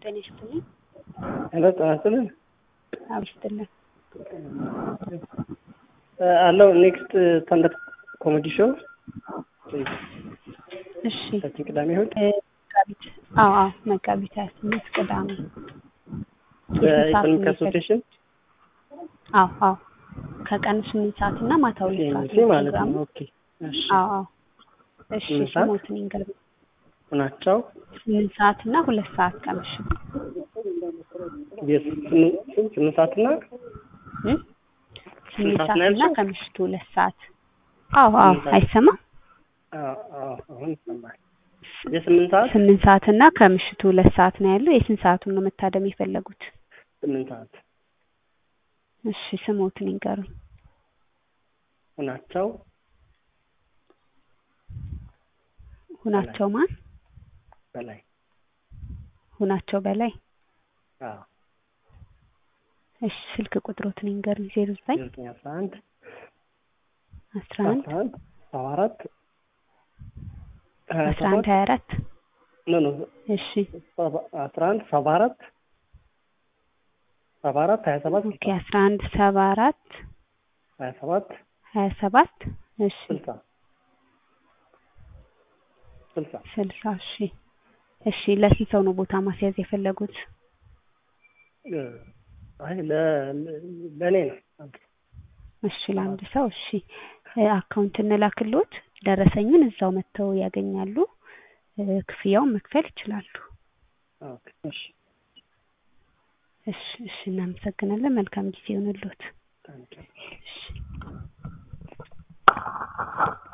ጤና ይስጥልኝ። ሄሎ ጤና ይስጥልኝ። አብ ይስጥልን። አለው ኔክስት ስታንዳፕ ኮሜዲ ሾው እሺ ከዚህ ቅዳሜ እሑድ መጋቢት አዎ አዎ መጋቢት ሀያ ስምንት ቅዳሜ የስንት ሰዓት በኢኮኖሚክ ነው አሶሲዬሽን አዎ አዎ ከቀኑ ስምንት ሰዓት እና ማታ ሁለት ሰዓት ሲኤምሲ ነው ማለት ፕሮግራሙ። ነው። ኦኬ እሺ አዎ አዎ እሺ ስምንት ሰዓት? ስሞትን ይንገሩኝ። ናቸው ስምንት ሰዓት እና ሁለት ሰዓት ከምሽቱ የስምንት ስምንት ሰዓትና እ? ስምንት ሰዓት ሰዓት ነው እና ያልሽው? ከምሽቱ ሁለት ሰዓት አዎ አዎ ስምንት ሰዓት። አይሰማም አዎ አዎ አሁን ይሰማል። የስምንት ሰዓት ስምንት ሰዓት እና ከምሽቱ ሁለት ሰዓት ነው ያለው የስንት ሰዓቱን ነው መታደም የፈለጉት ስምንት ሰዓት እሺ ስሞትን ይንገሩኝ ሁናቸው ሁናቸው ማን በላይ ሁናቸው በላይ አዎ እሺ ስልክ ቁጥሮትን ይንገሩኝ ዜሮ ዘጠኝ ዘጠኝ አስራ አንድ አስራ አንድ አስራ አንድ ሰባ አራት ሀያ አስራ አንድ ሰባት ሀያ አራት ኖ ኖ እሺ ሰባ- አስራ አንድ ሰባ አራት ሰባ አራት ሀያ ሰባት ኦኬ አስራ አንድ ሰባ አራት ሀያ ሰባት ሀያ ሰባት እሺ ስልሳ ስልሳ ስልሳ እሺ እሺ ለስንት ሰው ነው ቦታ ማስያዝ የፈለጉት እ፣ አይ ለ- ለ- ለእኔ ነው እሺ ለአንድ ሰው እሺ እ፣ አካውንት እንላክሎት ደረሰኙን እዛው መጥተው ያገኛሉ እ፣ ክፍያውን መክፈል ይችላሉ ኦኬ እሺ እሺ እሺ እናመሰግናለን መልካም ጊዜ ይሁንልዎት ታንኪዩ እሺ